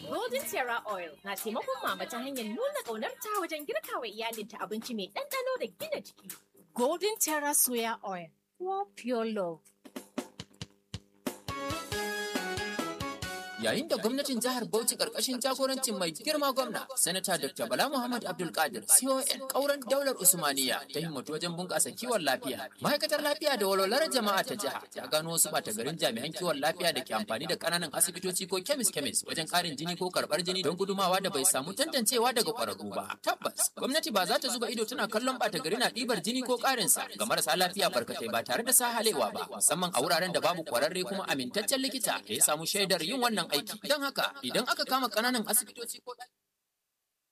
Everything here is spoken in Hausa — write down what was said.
Golden Terra Oil na taimakon mama ta hanyar nuna ƙaunarta wajen girka wa iyalinta abinci mai ɗanɗano da gina jiki. Golden Terra Soya Oil, for pure love. Yayin da gwamnatin jihar Bauchi karkashin jagorancin mai girma gwamna, Sanata Dr. Bala Muhammad Abdul Qadir, CON kauran daular Usmaniya ta himmatu wajen bunƙasa kiwon lafiya. Ma'aikatar lafiya da walwalar jama'a ta jiha ta gano wasu ɓata garin jami'an kiwon lafiya da ke amfani da ƙananan asibitoci ko kemis kemis wajen ƙarin jini ko karɓar jini don gudumawa da bai samu tantancewa daga ƙwararru ba. Tabbas, gwamnati ba za ta zuba ido tana kallon ɓata gari na ɗibar jini ko ƙarinsa ga marasa lafiya barkatai ba tare da sahalewa ba, musamman a wuraren da babu ƙwararre kuma amintaccen likita da ya samu shaidar yin wannan aiki don haka idan aka kama kananan asibitoci ko